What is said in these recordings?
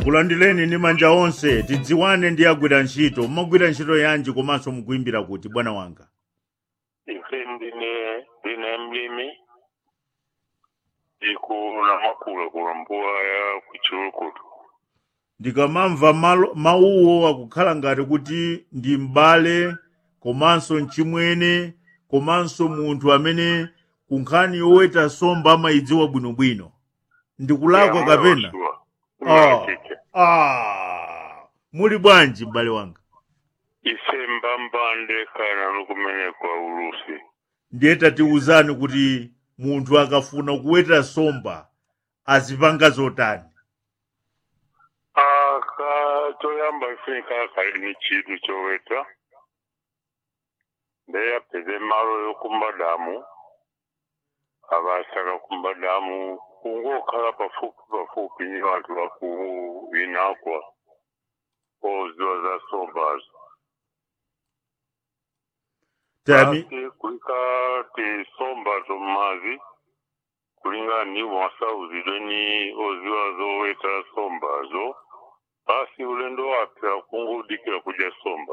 tikulandireni ndi manja onse tidziwane ndi agwira ntchito mmagwira ntchito yanji komanso mukuimbira kuti bwana wanga ife ndine ndine mlimi ikula makula kula mbuwa ya kuchulukutu ndikamamva malo- mawuwo akukhala ngati kuti ndi m'bale komanso mchimwene komanso munthu amene kunkhani yoweta somba amayidziwa bwinobwino ndikulakwa kapena Ah. ah. muli bwanji m'bale wanga ife mbambande kana nukumene kwa ulusi ndiye tatiwuzani kuti munthu akafuna kuweta somba azipanga zotani aka choyamba ifunika kali ni chitu choweta ndeyapeze malo yokumba damu abasaka kumba damu kungokhala pafupi pafupi ni bantu bakuinakwa oziwa za sombazo tami Basi kulika tisombazo mmazi kulingana ni mwasauzidwe ni oziwa zoweta sombazo basi ulendo wapya kungudikira kuja somba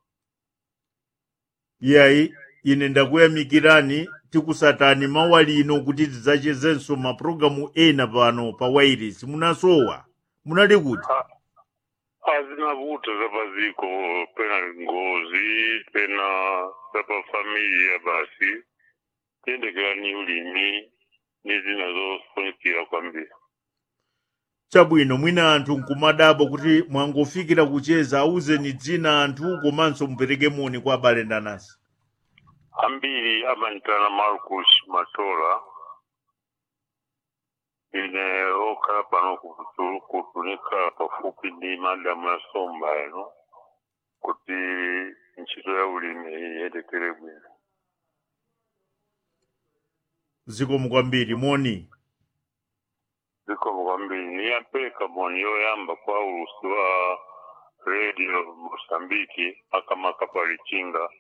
iyayi ine ndakuyamikirani tikusatani mawa lino kuti tidzachezenso mapulogalamu ena pano pa wairisi munasowa munali kuti hazina vuto za paziko pena ngozi pena za pafamilia basi tendekera ni ulimi ni zinazofunikira kwambiri chabwino mwina anthu nkumadabwa kuti mwangofikira kucheza auzeni dzina anthu komanso mupereke moni kwa abale ndanasi ambiri amanitana marcus matola ine okhala pano kutunika pafupi ndi madamu ya somba eno kuti ntchito ya ulimi iyendekere bwino zikomo kwambiri moni zikomo kwambiri niyapereka moni yoyamba kwa ulusi wa radio mosambiki akamaka palichinga